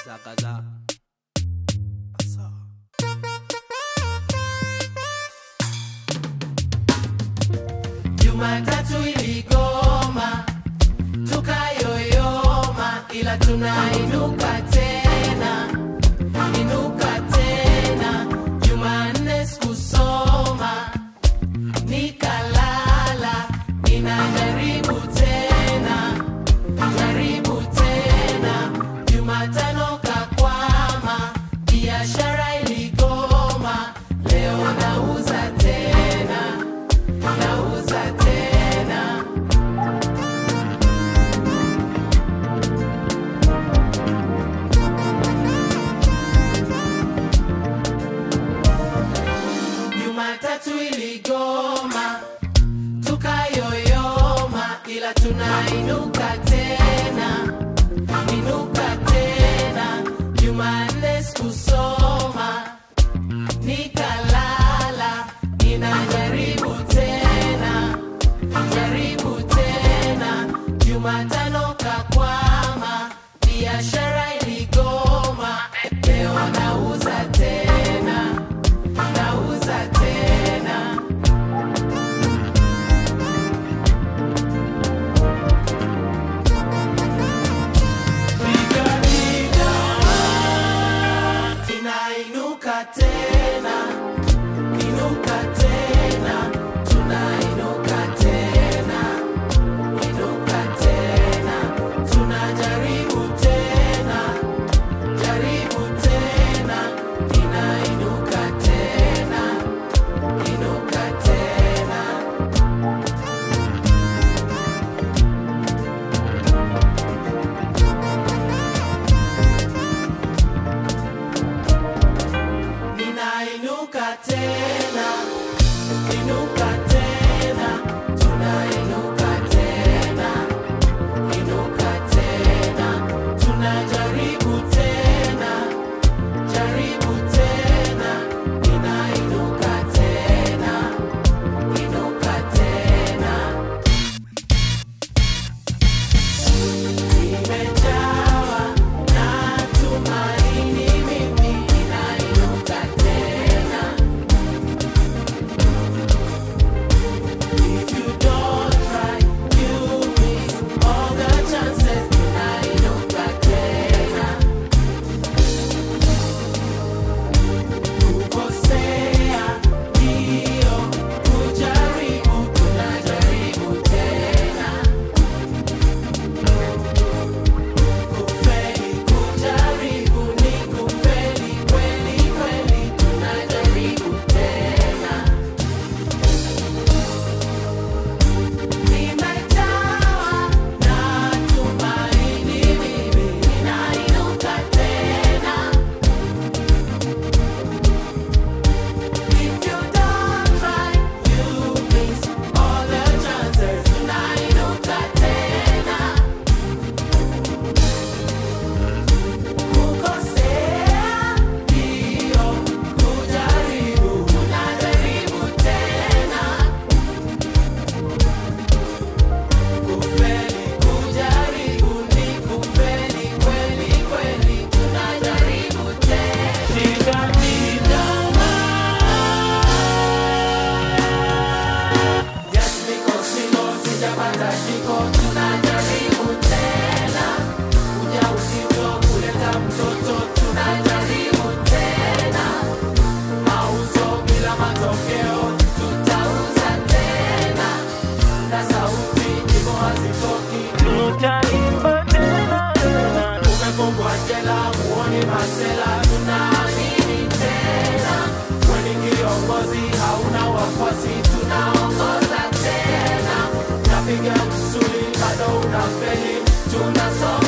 kaza kaza Jumatatu iligoma tukayoyoma, ila tunainuka tena, inuka tena. Jumanne sikusoma nikalala, ninajaribu tena, jaribu tena. Jumatano kakwama, biashara iligoma, leo nauza tena, nauza tena. Jumatatu iligoma tukayoyoma, ila tunainuka tena, inuka tena. Jumanne sikusoma nikalala, ninajaribu tena, jaribu tena. Jumatano kakwama, biashara iligoma, leo nauza tena, nauza tena. Piga Tunainuka tena, inuka tena, tunainuka tena, inuka tena, tunajaribu tena, jaribu tena, inainuka tena, inuka tena. Ninainuka tena, inuka tena, tunainuka tena, inuka tena, tunajaribu tena, jaribu tena, ninainuka tena, inuka tena. Nimejawa na tumaini mimi ninainuka tena. If you don't try, you miss all the chances. Tunainuka tena. Kukosea ndio kujaribu, tunajaribu tena. Kufeli kujaribu ni kufeli kweli kweli, tunajaribu tena. Nimejawa na tumaini mimi, ninainuka tena. If you don't try, you miss all the chances. Tunainuka tena. Kukosea ndio kujaribu, tunajaribu tena. Kufeli kujaribu ni kufeli kweli kweli, tunajaribu tena. Shika Yes, niko single, sijapata shiko, tunajaribu tena. Ujauzito kuleta mtoto, tunajaribu tena. Mauzo bila matokeo, tutauza tena. Na sauti nyimbo hazitoki, tutaimba tena. Umefungwa jela, muone masela, tunaamini tena. Weni kiongozi, hauna wafuasi, tunaongoza tena. Napiga msuli, bado unafeli, tunasonga